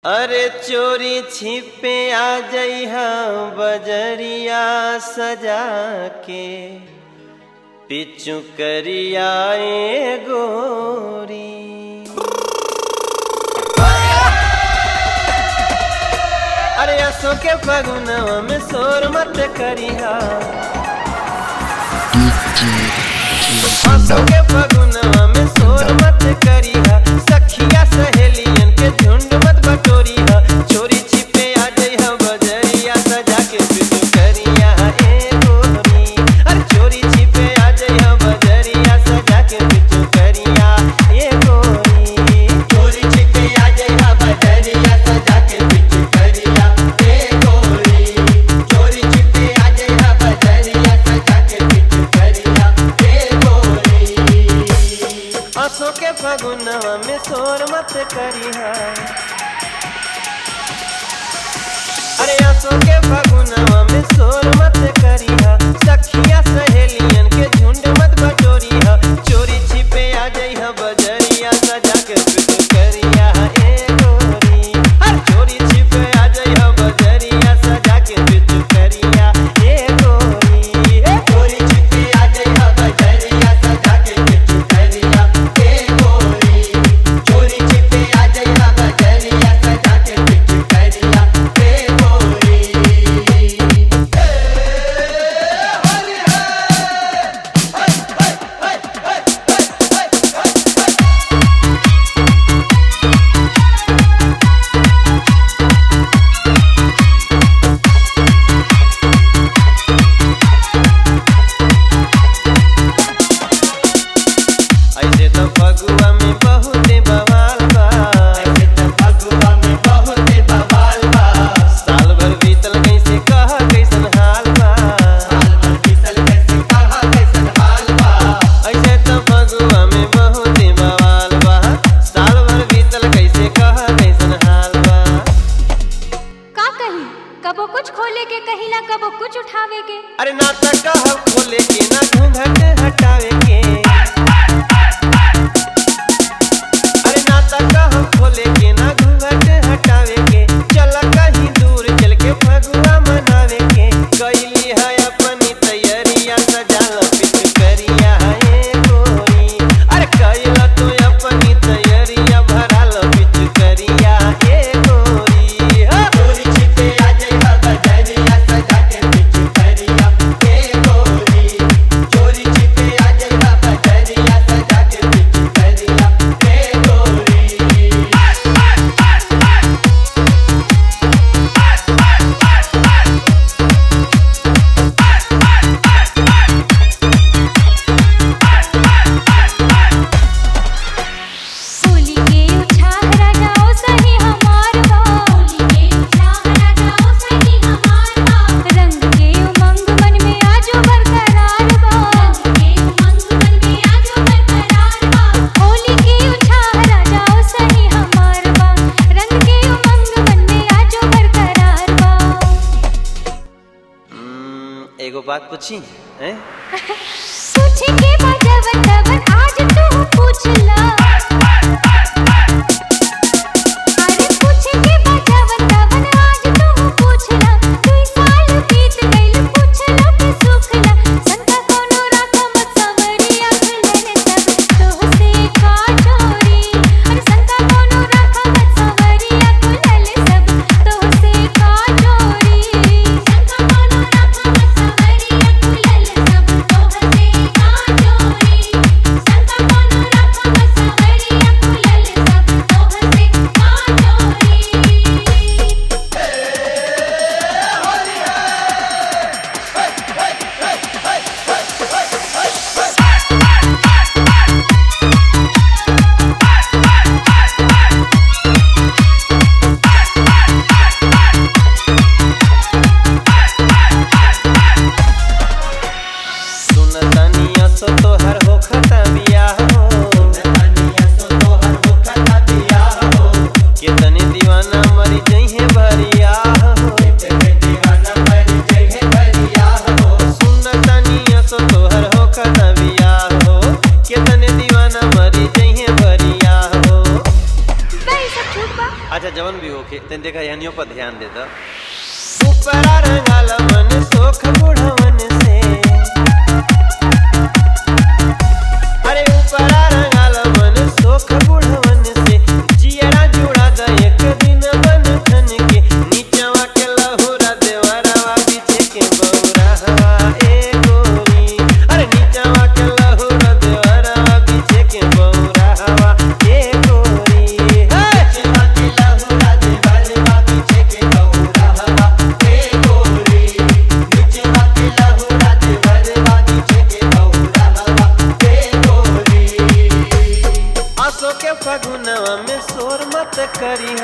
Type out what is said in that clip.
अरे चोरी छिपे आ जइहा बजरिया सजा के पिचु करिया ए गोरी अरे असो के फगुनवा में शोर मत करिहा असो के फगुनवा में शोर मत करिहा सखिया सहेलियन के झुंड मत बटोरिहा चोरी छिपे आ जइहा बजरिया सजा के पिचु करिया ए गोरी अरे चोरी छिपे आ जइहा बजरिया सजा के पिचु करिया ए गोरी चोरी छिपे आ जइहा बजरिया सजा के पिचु करिया ए गोरी चोरी छिपे आ जइहा बजरिया सजा के पिचु करिया ए गोरी असो के फगुनवा में शोर मत करिहा अरे असो के फगुनवा में शोर मत करिहा सखिया सहेलियन के झुंड मत बटोरिहा चोरी छिपे आ जइहा बजरिया सजा के पिटू करिया ए गोरी हर चोरी छिपे आ जइहा बजरिया सजा के पिटू करिया ए गोरी हे चोरी छिपे आ जइहा बजरिया सजा के पिचु करिया ए गोरी चोरी छिपे आ जइहा बजरिया सजा के पिचु करिया ए गोरी ऐसे तो फगुआ में बहुत बवाल बा ऐसे त फगुआ में बहुत बवाल बा साल भर बीतल कैसे कहा कैसन हाल बा साल भर बीतल कैसे कहा कैसन हाल बा ऐसे तो फगुआ में बहुत बवाल बा साल भर बीतल कैसे कहा कैसन हाल बा का कही कबो कुछ खोले के कहिला कबो कुछ उठावे के अरे ना तो कह खोले के ना घूंघट हटावे के अरे ना तो कह खोले के ना घूंघट हटावे के चल कहीं दूर चल के फगुआ मनावे के कैली है अपनी तैयारिया सजाल पिच करिया है गोरी अरे कैला तो अपनी तैयारिया भराल पिच करिया है गोरी हाँ। चोरी छिपे आ जइहा बजरिया सजा के पिचु करिया ए गोरी चोरी छिपे आ जइहा बजरिया सजा के पिचु करिया ए गोरी होली के उछाल राजाओ सही हमार बा होली के उछाल राजाओ सही हमार बा रंग के उमंग मन में आजो बरकरार बा रंग के उमंग मन में आजो बरकरार बा होली के उछाल राजाओ सही हमार बा रंग के उमंग मन में आजो बरकरार बा हम्म, एगो बात पूछी हैं पूछे के बजवन तवन आज तू पूछला अरे पूछे के बजवन तवन आज तू पूछला तू साल बीत गइल पूछला के सुखला संता कोनो राखा मत सवरिया खुलने सब तोहसे का चोरी अरे संता कोनो राखा मत सवरिया खुलने सब तोहसे का चोरी संता कोनो राखा मत सवरिया खुलने सब तोहसे का चोरी संता कोनो राखा मत सवरिया खुलने सब तोहसे का चोरी सुन तनिया सो तोहर हो खता बियाह हो तनिया सो तोहर मुखता दिया हो कितने दीवाना मरी जइहे भरिया हो तेरे दीवाना मर जइहे भरिया हो सुन तनिया सो तोहर हो खता बियाह हो कितने दीवाना मरी जइहे भरिया हो भाई सब झूठ बा अच्छा जवन भी होके तन देखा यानियों पर ध्यान दे दो ऊपरा रंगाल मन सोख बुढ़वन से अरे ऊपरा रंगाल मन सोख बुढ़वन से जियरा जुड़ा द एक दिन बन ठन के नीचवा के लहुरा देवरवा पीछे के बौरा हवा ए गोरी अरे नीचवा के लहुरा देवरवा पीछे के बौरा हवा ए गोरी हे चिमा के लहुरा दे बरवा पीछे के गौरा हवा हे गोरी चिमा के लहुरा दे बरवा पीछे के गौरा हवा हे गोरी आसो के फगुनवा में शोर मत करी